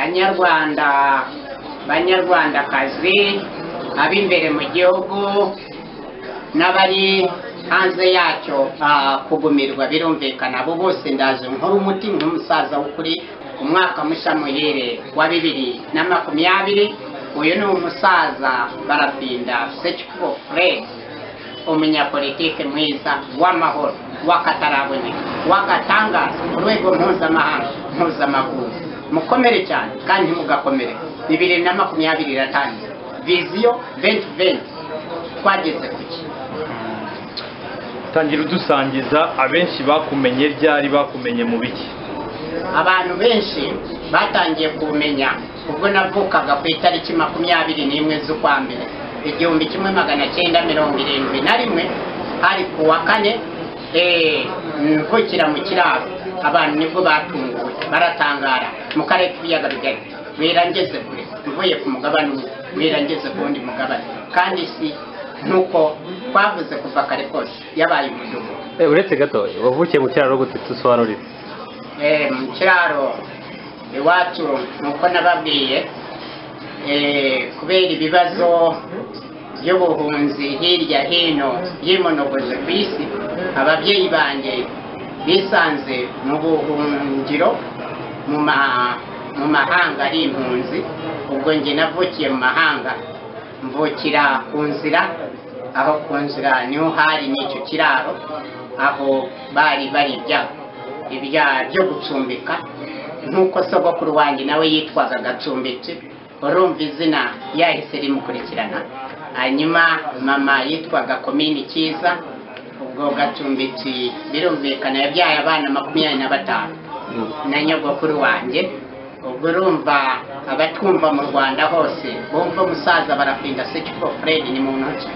banyarwanda banyarwandakazi ab'imbere mu gihugu n'abari hanze yacyo ah, kugumirwa birumvikana abo bose ndaje nkora umuti nk'umusaza w'ukuri umwaka mushya muhere wa bibiri na makumyabiri uyu ni umusaza barafinda seciko fred umunyapolitike mwiza w'amahoro w'akataraboneka w'agatangaza ku rwego mpuzamahanga mpuzamakungu mukomere cyane kandi mugakomere bibiri na makumyabiri iratangira viziyo venti venti twageze ku ki tangira udusangiza abenshi bakumenye ryari bakumenye mu biki abantu benshi batangiye kumenya ubwo navukaga ku itariki makumyabiri n'imwe z'ukwa mbere igihumbi kimwe magana cyenda mirongo irindwi na rimwe hari ku wa kane eh, mvukira mu kiraro abantu nibwo batunguwe baratangara mu karere k'ibiyaga bigari wirangeze kure mvuye ku mugabane umwe wirangeze ku wundi mugabane kandi isi nk'uko twavuze kuva kare kose yabaye umudugudu Eh, uretse gato wavukiye mu kiraro gute tusobanurire Eh, mu kiraro iwacu nk'uko nababwiye eh, kubera ibibazo by'ubuhunzi hirya hino y'imonogoje ku isi ababyeyi banjye bisanze mu buhungiro mu ma- mu mahanga ari impunzi ubwo njye navukiye mu mahanga mvukira ku nzira aho ku nzira niho hari n'icyo kiraro aho bari barirya ibya byo gucumbika nk'uko sogokuru wanjye nawe yitwaga gacumbitsi urumva izina yahise rimukurikirana hanyuma mama yitwaga komini cyiza ubwo gacumbitsi birumvikana yabyaye abana makumyabiri na batanu na nyogokuru wanjye ubwo urumva abatwumva mu rwanda hose bumva umusaza barafinda sekiko fred ni mu ntoki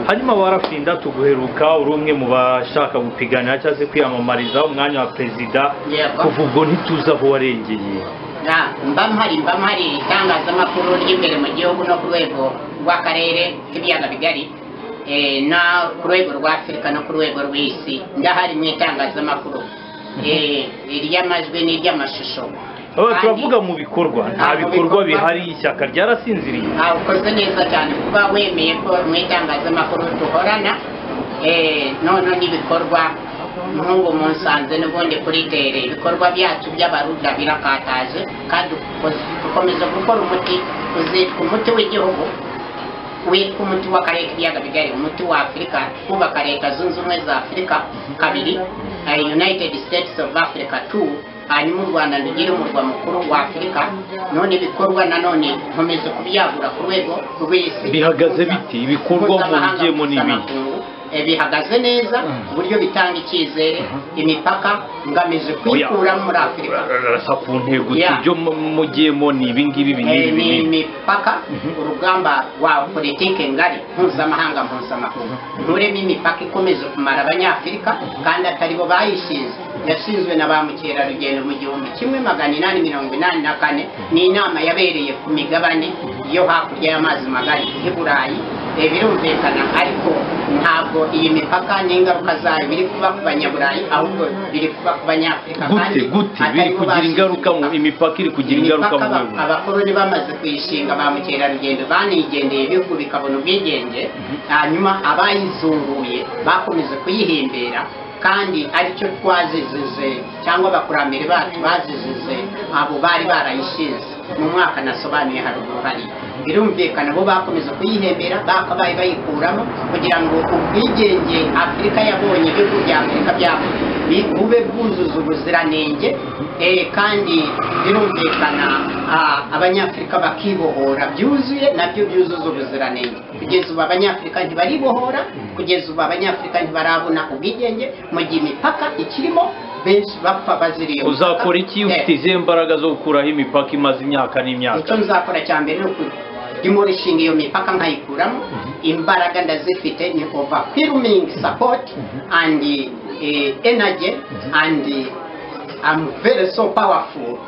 hanyuma warafinda tuguheruka uri umwe mu bashaka gupiganira cyangwa se kwiyamamariza umwanya wa perezida Yego. kuva ubwo ntituzi aho warengeye Na, mba mpari mba mpari itangazamakuru ry'imbere mu gihugu no ku rwego rw'akarere k'ibiyaga bigari eh, no ku rwego rwa afurika no ku rwego rw'isi ndahari mu itangazamakuru Eh, iry'amajwi n'iry'amashusho Aba Kandi- turavuga mu bikorwa nta Nta mu bikorwa bikorwa. bihari ishyaka ryarasinziriye Ah, ukoze neza cyane kuba wemeye ko mu itangazamakuru duhorana eh, nono n'ibikorwa nk'ubu mu Nsanze n'ubundi kuri tere ibikorwa byacu by'abaruda birakataje kandi dukoze- dukomeza gukora umuti uzitwa umuti w'igihugu witwa umuti w'akarere k'ibiyaga bigari umuti wa afurika kubaka leta zunze ubumwe za afurika kabiri eh, united states of africa two hanyuma u rwanda rugire umurwa mukuru wa afurika none ibikorwa nanone nkomeza kubyagura ku rwego rw'isi bihagaze biti ibikorwa muhugiyemo n'ibindi Eh, bihagaze neza ku buryo bitanga icyizere imipaka ngamije Oya. kuyikura muri afurika rasa ku ntego Yeah. ibyo mugiyemo ni ibingibi Eh, binini ni binini imipaka urugamba rwa politike ngari mpuzamahanga mpuzamakungu nturemo imipaka ikomeje kumara abanyafurika kandi atari bo bayishinze yashinzwe na ba mukerarugendo mu gihumbi kimwe magana inani mirongo inani na kane ni inama yabereye ku migabane yo hakurya y'amazi magari i burayi Eh, birumvikana ariko ntabwo iyi mipaka n'ingaruka zayo biri kuba ku banyaburayi ahubwo biri kuba ku banyafurika gute kandi gute atari biri bo kugira bashinze ingaruka mu imipaka. imipaka iri kugira ingaruka mu Imipaka aba- bihugu abakoloni bamaze kuyishinga ba mukerarugendo banigendeye ibihugu bikabona ubwigenge hanyuma abayizunguye bakomeje kuyihimbira kandi aricyo twazizije cyangwa abakurambere bacu bazizije abo bari barayishinze mu mwaka nasobanuye haruguru hariya birumvikana bo bakomeza kuyihembera bakabaye bayikuramo kugira ngo ubwigenge afurika yabonye ibihugu bya afurika byabo bi- bube bwuzuza ubuziranenge eh, kandi birumvikana ah, abanyafurika bakibohora byuzuye nabyo byuzuza ubuziranenge kugeza ubu abanyafurika ntibaribohora kugeza ubu abanyafurika ntibarabona ubwigenge mu gihe imipaka ikirimo benshi bapfa baziriye uzakora iki ufite izihe mbaraga zo gukuraho imipaka imaze imyaka n'imyaka icyo nzakora cya mbere ni ukujya ishinga iyo mipaka nkayikuramo imbaraga ndazifite ni overwhelming support and eh, energy and I'm very so powerful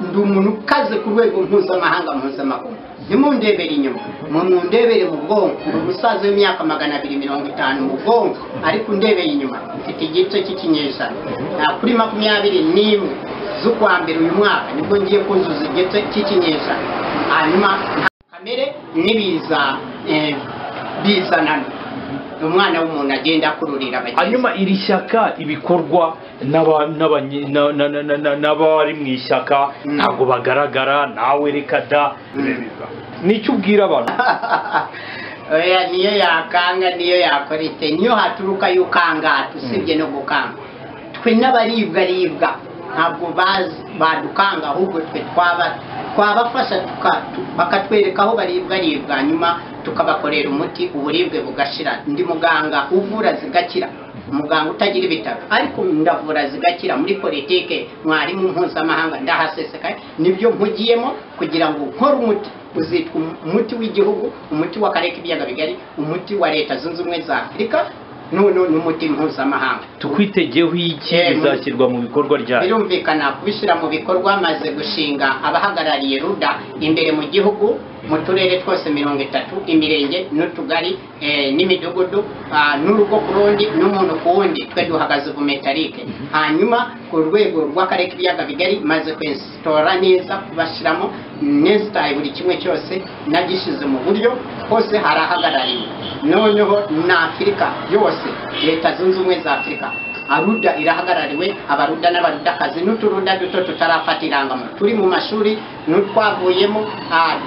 ndi umuntu ukaze ku rwego mpuzamahanga mpuzamakungu nimundebere inyuma mundebere mu bwonko ndi umusaza w'imyaka magana abiri mirongo itanu mu bwonko ariko undebeye inyuma mfite igice cy'ikinyejana Ah, kuri makumyabiri n'imwe z'ukwa mbere uyu mwaka nibwo ngiye kuzuza igice cy'ikinyejana hanyuma kamere nibiza eh, bizanana umwana w'umuntu agenda akururira bagenzi hanyuma iri shyaka ibikorwa n'aba- n'abanye- na- na- na- na- na- n'abari mu ishyaka Mm. ntabwo bagaragara nawe reka da Mm. nicyo ubwira abantu oya niyo yakanga niyo yakora ite niyo haturuka y'ukangata usibye no gukanga twe n'abaribwaribwa ntabwo bazi badukanga ahubwo twe twaba twabafasha tuka- tu- bakatwereka aho baribwaribwa nyuma tukabakorera umuti uburibwe bugashira ndi muganga uvura zigakira umuganga utagira ibitaro ariko ndavura zigakira muri politike mwarimu mpuzamahanga ndahasesekaye nibyo mpugiyemo kugira ngo nkore umuti uzitwa umuti w'igihugu umuti w'akarere k'ibiyaga bigari umuti wa leta zunze ubumwe za afurika noneho n'umuti mpuzamahanga tukwitegyeho iki Eh, mu- bizashyirwa mu bikorwa ryayo birumvikana kubishyira mu bikorwa maze gushinga abahagarariye ruda imbere mu gihugu mu turere twose mirongo itatu imirenge n'utugari eh, n'imidugudu ah, n'urugo ku rundi n'umuntu ku wundi twe duhagaze vumetarike hanyuma ku rwego rw'akarere k'ibiyaga bigari maze kwesitora neza kubashyiramo nesitaye buri kimwe cyose nagishyize mu buryo hose harahagarariwe noneho na afurika yose leta zunze ubumwe za afurika aruda irahagarariwe abaruda n'abarudakazi n'uturuda duto tutarafata irangamuntu turi mu mashuri n'utwavuyemo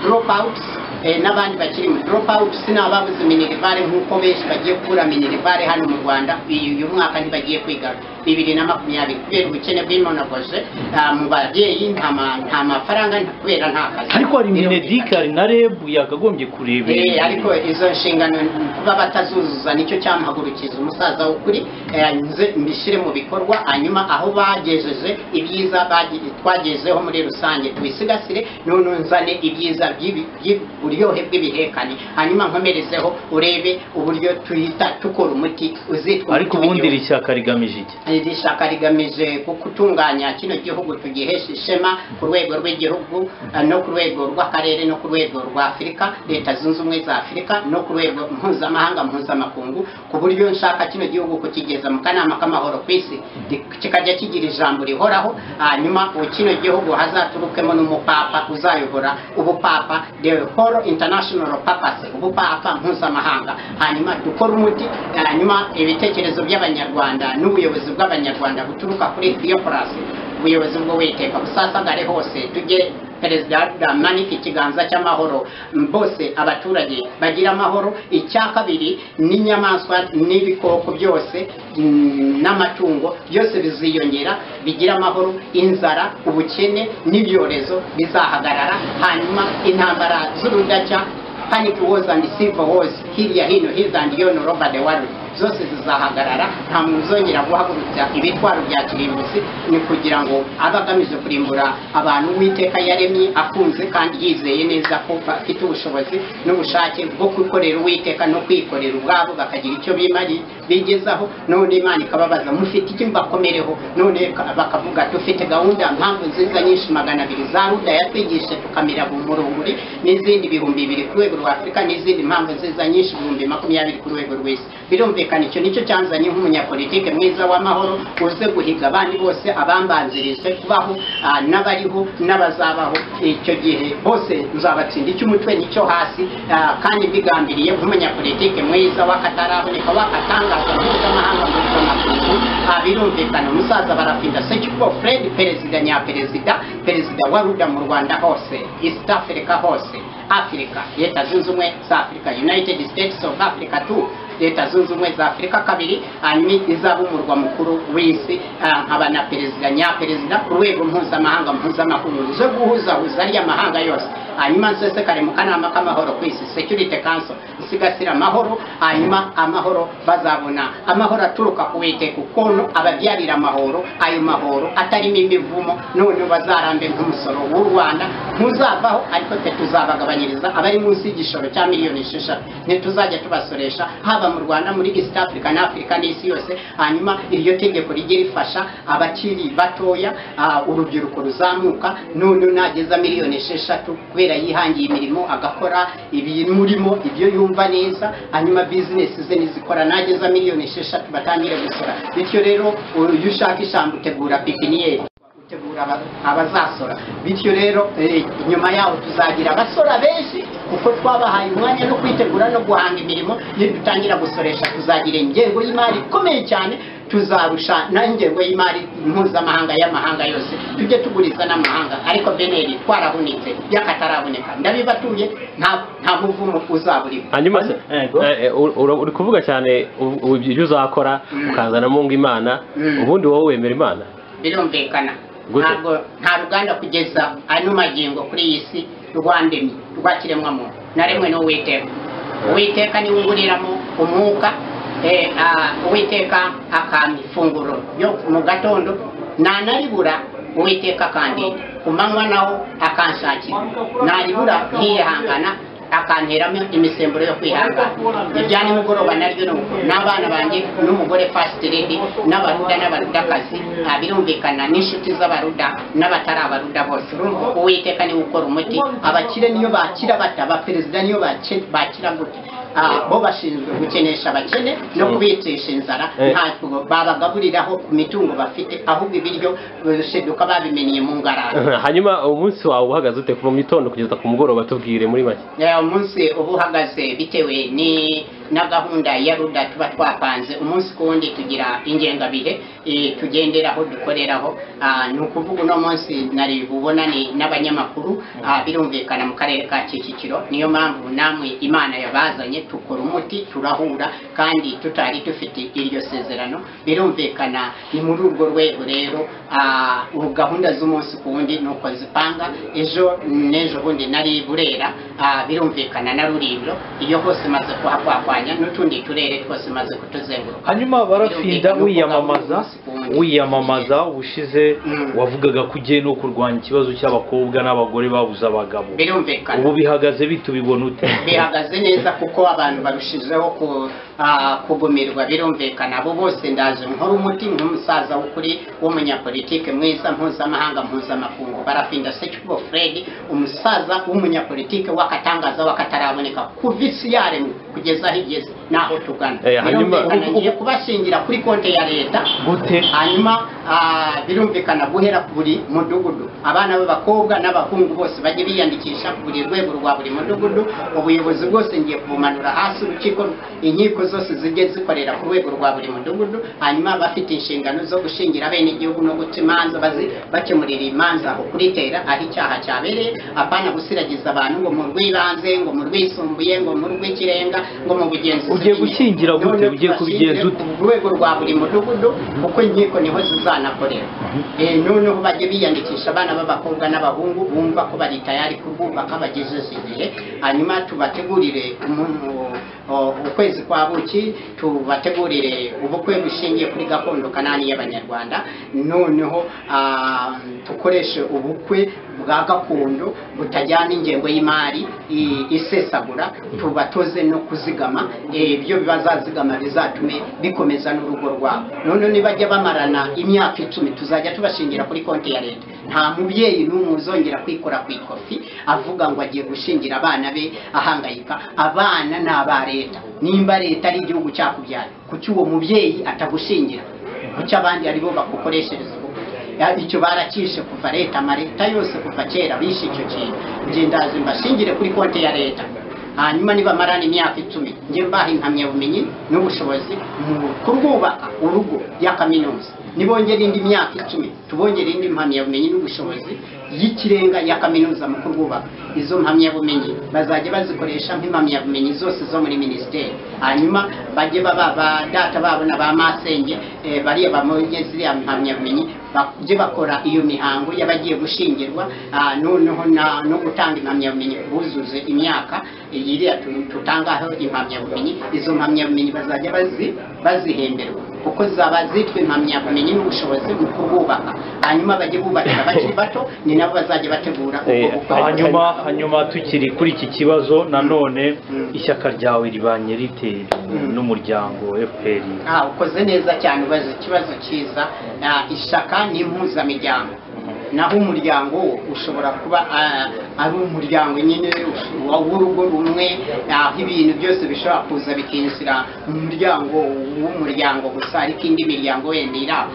drop out n'abandi bakiri mu drop out sinababuze minerivare nk'uko benshi bagiye gukura minerivare hano mu rwanda uyu uyu mwaka ntibagiye kwiga bibiri na makumyabiri kubera ubukene bw'imonogoje ah, mu babyeyi nta ma- nta mafaranga nta- kubera nta kazi ariko hari Birumvikana. minedike hari na rebu yakagombye kureba Eh, ibi. ariko izo nshingano kuba batazuzuza nicyo cyamuhagurukiza umusaza w'ukuri eh, nze mbishyire mu bikorwa hanyuma aho bagejeje ibyiza bagi- twagezeho muri rusange tubisigasire none nzane ibyiza by'ibi- by'uburyohe bw'ibihekane hanyuma nkomerezeho urebe uburyo tuhita tukora umuti uzitwa ariko umuti ubundi w'igihugu. iri shyaka rigamije iki iri shyaka rigamije gutunganya kino gihugu tugihesha ishema ku rwego rw'igihugu eh, no ku rwego rw'akarere no ku rwego rwa afurika leta zunze ubumwe za afurika no ku rwego mpuzamahanga mpuzamakungu ku buryo nshaka kino gihugu kukigeza mu kanama k'amahoro ku isi Di- kikajya kigira ijambo rihoraho hanyuma ubu kino gihugu hazaturukemo n'umupapa uzayobora ubupapa the whole international papacy ubupapa mpuzamahanga hanyuma dukore umuti hanyuma ibitekerezo by'abanyarwanda n'ubuyobozi bw'abanyarwanda buturuka kuri diyoporasi ubuyobozi bwo witeka busasagare hose tujye perezida manike ikiganza cy'amahoro m- bose abaturage bagira amahoro icya kabiri n'inyamaswa n'ibikoko byose mm, n'amatungo byose biziyongera bigira amahoro inzara ubukene n'ibyorezo bizahagarara hanyuma intambara z'urudaca panic wars and civil wars hirya hino his and yon over the world zose zizahagarara nta muntu uzongera guhagurutsa ibitwaro bya kirimbuzi ni kugira ngo abe agamije kurimbura abantu uwiteka yaremye akunze kandi yizeye neza ko bafite ubushobozi n'ubushake bwo gukorera uwiteka no kwikorera ubwabo bakagira icyo bimari- bigezaho none imana ikababaza mufite iki mbakomereho none ka- bakavuga dufite gahunda mpamvu nziza nyinshi magana abiri za ruda yatwigishe tukamira mu murunguri n'izindi bihumbi bibiri ku rwego rwa afurika n'izindi mpamvu nziza nyinshi ibihumbi makumyabiri ku rwego rw'isi birumvikana icyo nicyo cyanzanye nk'umunyapolitike mwiza w'amahoro uze guhiga abandi bose abambanzirije kubaho ah, n'abariho n'abazabaho icyo gihe bose nzabatsinda icy'umutwe n'icyo hasi ah, kandi mbigambiriye nk'umunyapolitike mwiza w'akataraboneka w'akatangaza mpuzamahanga mpuzamakungu ah, birumvikana umusaza barapinda sekiko fred perezida nyaperezida perezida wa ruda mu rwanda hose east africa hose Africa, Leta Zunze Ubumwe za Africa, United States of Africa tu Leta Zunze Ubumwe za Africa kabiri, hanyuma izaba umurwa mukuru w'isi, ah, nkaba na perezida nyaperezida ku rwego mpuzamahanga mpuzamakungu zo guhuzahuza ariya mahanga yose hanyuma nsesekare mu kanama k'amahoro ku isi security council isigasira amahoro hanyuma amahoro bazabona amahoro aturuka ku witeka ukuntu ababyarira amahoro ayo mahoro atarimo imivumo none bazarambe nk'umusoro w'u rwanda ntuzavaho ariko twe tuzabagabanyiriza abari munsi y'igishoro cya miliyoni esheshatu ntituzajya tubasoresha haba mu rwanda muri east africa na afurika n'isi yose hanyuma iryo tegeko rijye rifasha abakiri batoya ah, urubyiruko ruzamuka none nageza miliyoni esheshatu kubera yihangiye imirimo agakora ibimurimo ibyo yumva neza hanyuma bizinesi ze nizikora nageza miliyoni esheshatu batangire gusora bityo rero uyu ushaka ijambo utegura pikiniyeri gutegura aba- abazasora bityo rero eh, inyuma yaho tuzagira abasora benshi kuko twabahaye umwanya no kwitegura no guhanga imirimo nidutangira gusoresha tuzagira ingengo y'imari ikomeye cyane tuzarusha n'ingengo y'imari mpuzamahanga y'amahanga yose tujye tuguriza n'amahanga ariko beneri twarahunitse y'akataraboneka ndabibatuye nta nta muvumo uzaburiho hanyuma se Yego. eh, eh, ur- ur- uri kuvuga cyane ubu- ubu ibyo uzakora Mm. ukazanamo ngo imana Mm. ubundi wowe wemera imana birumvikana Gute? ntabwo nta ruganda kugeza ano magingo kuri iyi si rwandemye rwakiremwa muntu naremwe n'uwiteka uwiteka niwe unguriramo umwuka eh, ah, uwiteka akampa ifunguro yo mu gatondo nanaribura uwiteka akandinda ku manywa naho akanshakira naribura nkiyihangana akanteramo imisemburo yo kwihangana ibya nimugoroba naryo ni uko n'abana banjye n'umugore fasiti ledi n'abaruda n'abarudakazi nta birumvikana n'inshuti z'abaruda n'abatari abaruda bose urumva uwiteka niwe ukora umuti abakire niyo bakira bata abaperezida niyo bake- bakira gute Ah, bo bashinzwe gukenesha abakene no kubicisha inzara Eh. ntabwo babagaburiraho ku mitungo bafite ahubwo ibiryo sheduka babimeniye mu ngarara hanyuma umunsi wawe uhagaze ute kuva mu gitondo kugeza ku mugoroba tubwire muri make Eh, umunsi uba uhagaze bitewe ni na gahunda ya ruda tuba twapanze umunsi ku wundi tugira ingengabihe eh, tugenderaho dukoreraho Ah, ni ukuvuga uno munsi nari bubonane n'abanyamakuru ah, birumvikana mu karere ka kicukiro niyo mpamvu namwe imana yabazanye tukora umuti turahura kandi tutari dufite iryo sezerano birumvikana ni muri urwo rwego rero ah, ubu gahunda z'umunsi ku wundi ni uko zipanga ejo n'ejo bundi nari burera ah, birumvikana na rurindo iyo hose maze kuhakwakwanya n'utundi turere twose maze kutuzenguruka hanyuma barafinda wiyamamaza wiyamamaza ushize Mm. wavugaga ko ugiye no kurwanya ikibazo cy'abakobwa n'abagore babuze abagabo birumvikana ubu bihagaze bite ubibona ute bihagaze neza kuko abantu barushijeho ku- ah, kugumirwa birumvikana abo bose ndaje nkora umuti nk'umusaza w'ukuri w'umunyapolitike mwiza mpuzamahanga mpuzamakungu barafinda sekibo fred umusaza w'umunyapolitike w'akatangaza w'akataraboneka kuva isi yaremwe kugeza aho igeze n'aho tugana Eh, hanyuma- birumvikana ngiye kubashingira kuri konti ya leta gute hanyuma ah, birumvikana guhera ku buri mudugudu abana b'abakobwa n'abahungu bose bajye biyandikisha ku buri rwego rwa buri mudugudu ubuyobozi bwose ngiye kubumanura hasi urukiko inkiko zose zijye zikorera ku rwego rwa buri mudugudu hanyuma bafite inshingano zo gushingira bene igihugu no guca imanza bazi- bakemurira imanza aho kuritera aho icyaha cyabereye apana gusiragiza abantu ngo mu rw'ibanze ngo mu rwisumbuye ngo mu rw'ikirenga ngo mu bugenzuzi Ugiye nyine. gukingira gute? None Ugiye kubigenza tubashyingire ute? ku rwego rwa buri mudugudu kuko inkiko niho zizanakorera Eh, noneho bajye biyandikisha abana b'abakobwa n'abahungu bumva ko bari tayari kurwubaka bagejeje igihe hanyuma tubategurire umu- o- ukwezi kwa buki tubategurire ubukwe bushingiye kuri gakondo kanani y'abanyarwanda noneho ah, dukoreshe ubukwe bwa gakondo butajyana ingengo y'imari i- isesagura tubatoze no kuzigama eh, ibyo bazazigama bizatume bikomeza n'urugo rwabo noneho nibajya bamarana imyaka icumi tuzajya tubashingira kuri konti ya leta nta mubyeyi n'umwe uzongera kwikora ku ikofi avuga ngo agiye gushingira abana be ahangayika abana ni aba leta nimba leta ari igihugu cyakubyaye kuki uwo mubyeyi atagushingira kuki abandi aribo bagukoreshereza ubukwe Ya- icyo barakishe kuva leta amaleta yose kuva kera bishe icyo kintu njye ndazi mbashingire kuri konti ya leta hanyuma nibamarana imyaka icumi njye mbaha impamyabumenyi n'ubushobozi mu kurwubaka urugo ya kaminuza nibongera indi myaka icumi tubongere indi mpamyabumenyi n'ubushobozi y'ikirenga ya kaminuza mu kurwubaka izo mpamyabumenyi bazajya bazikoresha nk'impamyabumenyi zose zo muri minisiteri hanyuma bajye baba ba data babo na ba masenge eh, bariya bamonye ziriya mpamyabumenyi bajye bakora iyo mihango y'abagiye gushingirwa ah, noneho na- no gutanga impamyabumenyi ku buzuze imyaka eh, iriya tu- tutangaho impamyabumenyi izo mpamyabumenyi bazajya bazi bazihemberwa kuko zaba zitwa impamyabumenyi n'ubushobozi mu kububaka hanyuma bajye bubakira abakiri bato ni nabo bazajya bategura ubwo Eh, bukwe hanyuma hanyuma tukiri kuri iki kibazo nanone Mm. ishyaka ryawe ribanye rite Mm. n'umuryango fpr Ah, ukoze neza cyane ubaza ikibazo cyiza Ah, ishyaka ni impuzamiryango naho umuryango wo ushobora kuba ah, ari umuryango nyine wa- w'urugo rumwe aho ibintu byose bishobora kuza bikinjira mu muryango w'umuryango gusa ariko indi miryango wenda iri aho